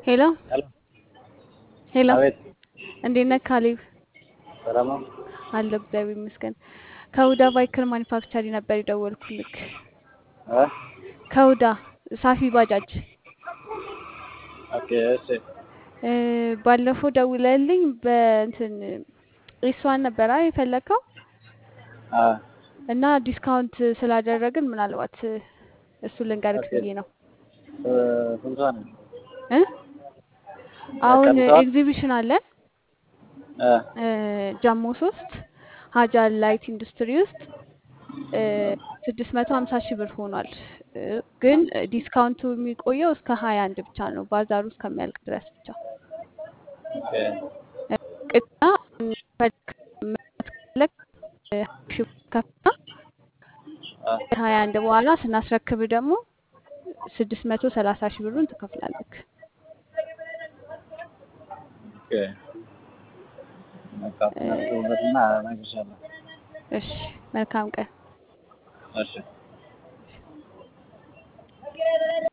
ሄሎ ሄሎ ሄሎ፣ አቤት እንዴት ነህ ካሌብ? ሰላም ነው? አለሁ እግዚአብሔር ይመስገን። ከሁዳ ቫይክል ማኒፋክቸሪ ነበር የደወልኩልክ። እ ከሁዳ ሳፊ ባጃጅ ኦኬ እሺ እ፣ ባለፈው ደውለልኝ በእንትን ኢስዋን ነበራ የፈለግከው አ እና ዲስካውንት ስላደረግን ምናልባት እሱ ልንገርክ ኦኬ ብዬ ነው እ ስንት ሰዓት ነው? እ አሁን ቀንሰዋል? ኤግዚቢሽን አለን እ እ፣ ጃሞ ሶስት ሀጃር ላይት ኢንዱስትሪ ውስጥ ስድስት መቶ ሀምሳ ሺህ ብር ሆኗል። እ፣ ግን ዲስካውንቱ የሚቆየው እስከ ሀያ አንድ ብቻ ነው ባዛሩ እስከሚያልቅ ድረስ ብቻ። ኦኬ እ፣ ቅድሚያ ፈለግ ሺህ ብር ከፍና አ ሀያ አንድ በኋላ ስናስረክብ ደግሞ ስድስት መቶ ሰላሳ ሺህ ብሩን ትከፍላለህ። ኦኬ በቃ አስብበትና እነግርሻለሁ። እሺ፣ መልካም ቀን። እሺ